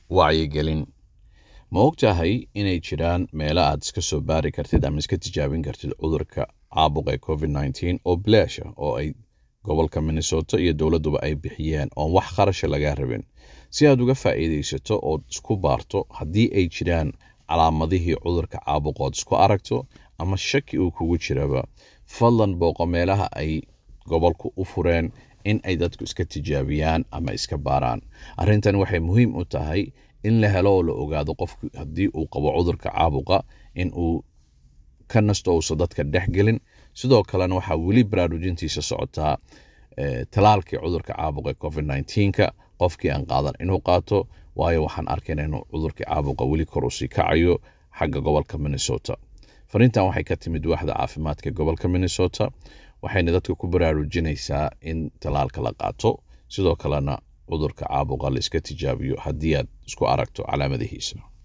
wacyigelin ma ogtahay inay jiraan meelo aad iska soo baari kartid ama iska tijaabin kartid cudurka caabuqa ee covid nneteen oo bilaasha oo ay gobolka minnesota iyo dowladduba ay bixiyeen oon wax qarasha lagaa rabin si aad uga faa'iidaysato ood isku baarto haddii ay jiraan calaamadihii cudurka caabuqa ood isku aragto ama shaki uu kugu jiraba fadlan booqo meelaha ay gobolku u fureen in ay dadku iska tijaabiyaan ama iska baaraan arrintan waxay muhiim u tahay in la helo oo la ogaado qofku haddii uu qabo cudurka caabuqa in uu ka nasto uusan dadka dhex gelin sidoo kalena waxaa weli baraarujintiisa socotaa talaalkii cudurka caabuqa covid nneteen-ka qofkii aan qaadan inuu qaato waayo waxaan arkayna inuu cudurkii caabuqa weli kor usii kacayo xagga gobolka minnesota fariintan waxay ka timid waaxda caafimaadka gobolka minnesota waxayna dadka ku baraarujinaysaa in talaalka la qaato sidoo kalena cudurka caabuqa la iska tijaabiyo haddii aad isku aragto calaamadihiisa